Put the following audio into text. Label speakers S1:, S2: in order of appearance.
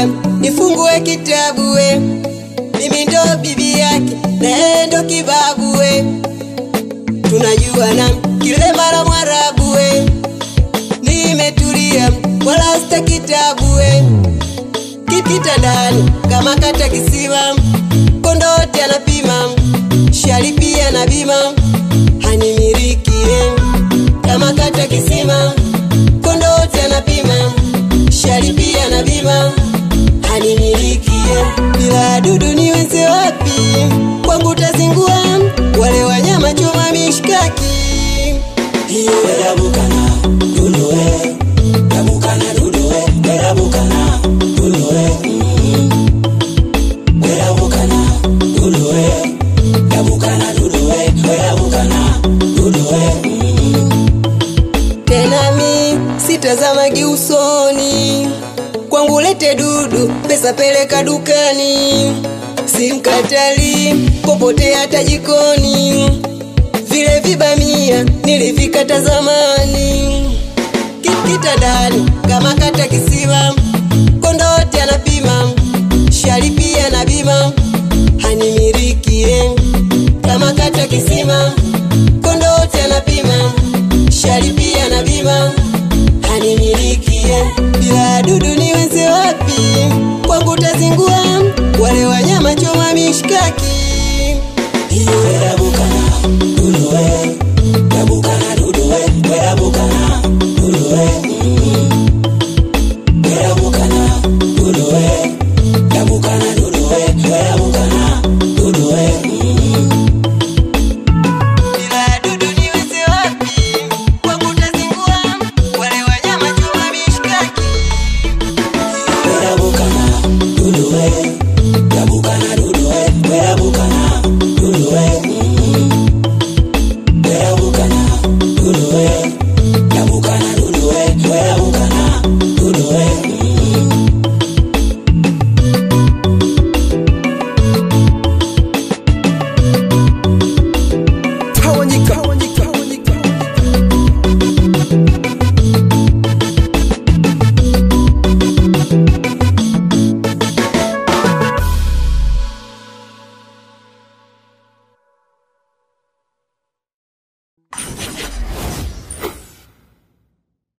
S1: kaniambia nifungue kitabu we, mimi ndo bibi yake na yeye ndo kibabu we, tunajua na kile mara mwarabu we, nimetulia wala sita kitabu we, kitandani kama kata kisima, kondote anapima shari pia na bima hanimirikie kama kata kisima kondote anapima shari pia na bima hanimirikie bila dudu niweze wapi kwangu tazingua wale wanyama choma mishkaki hiyo
S2: Erabukana, duduwe. Erabukana, duduwe. Erabukana, duduwe. Mm. Erabukana, duduwe. Erabukana, duduwe. Erabukana, duduwe. Mm.
S1: tena mi sitazamagi usoni kwangu lete dudu pesa peleka dukani simkatali popote hata jikoni vile vibamia nilivikata zamani Ki- kitandani kama kata kisiwa kondote anapima shari pia na bima hanimirikie kama kata kisima kondote anapima shari pia na bima hanimilikie bila dudu niweze wapi kwangu tazingua wale wanyama choma mishkaki